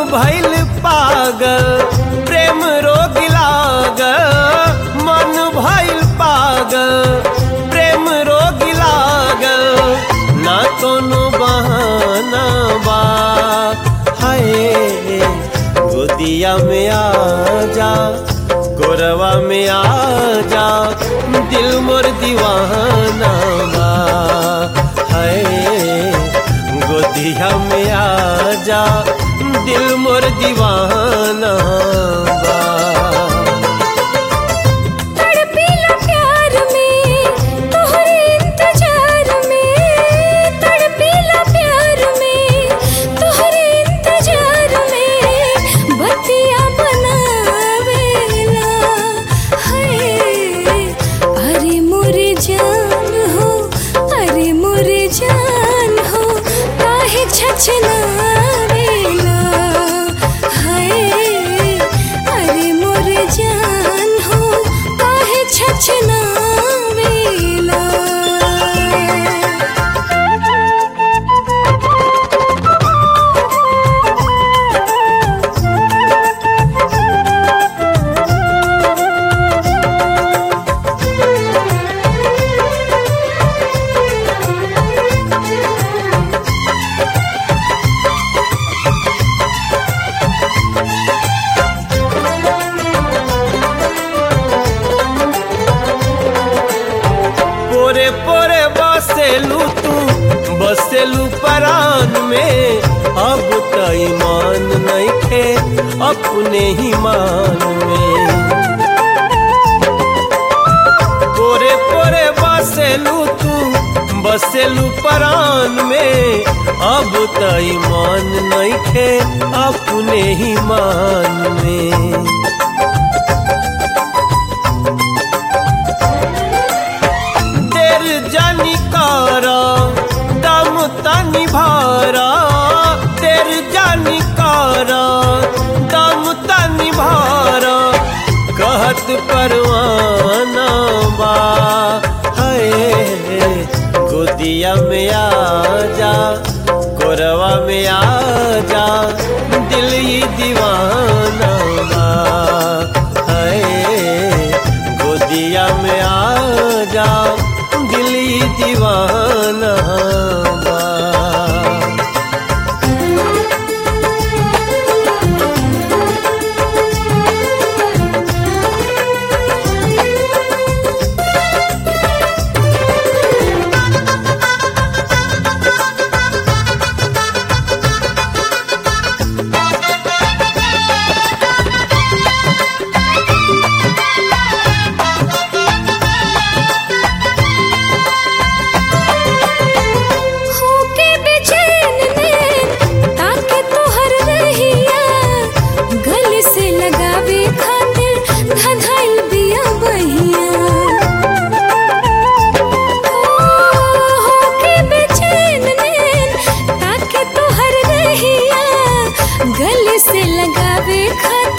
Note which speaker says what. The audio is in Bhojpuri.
Speaker 1: भइल पागल प्रेम रोग लागल मन भइल पागल प्रेम रोग लागल ना कोनो बहाना बा हाय गोदिया में आ जा गोरवा में आ जा दिल मोर दीवाना बा हाय गोदिया में आ जा दिल मोर दीवाना बा
Speaker 2: तड़पीला प्यार में तोहरे इंतजार में तड़पीला प्यार में तोहरे इंतजार में बतिया बनावेला हाय अरे मोरे जान हो अरे मोरे जान हो काहे छछनावेला हाय अरे मोरे जान हो काहे छछनावेला
Speaker 1: पोरे पोरे बसेलू तू बसेलू परान में अब त ईमान नइखे अपने ही मान में पोरे पोरे बसेलू तू बसेलू परान में अब त ईमान नइखे अपने ही मान में देर जानी कारा दम तनी भारा देर जानी कारा दम तनी भारा कहत परवाना बा है गोदिया में आ जा गोरवा में आ जा दिल ही दीवाना बा है गोदिया में आ जा दिल ही दीवाना बा
Speaker 2: होके बेचैन नैन ताके तोहर रहिया गले से लगावे खातिर धधाइल बिया बहिया होके बेचैन नैन ताके तोहर रहिया गले से लगावे खातिर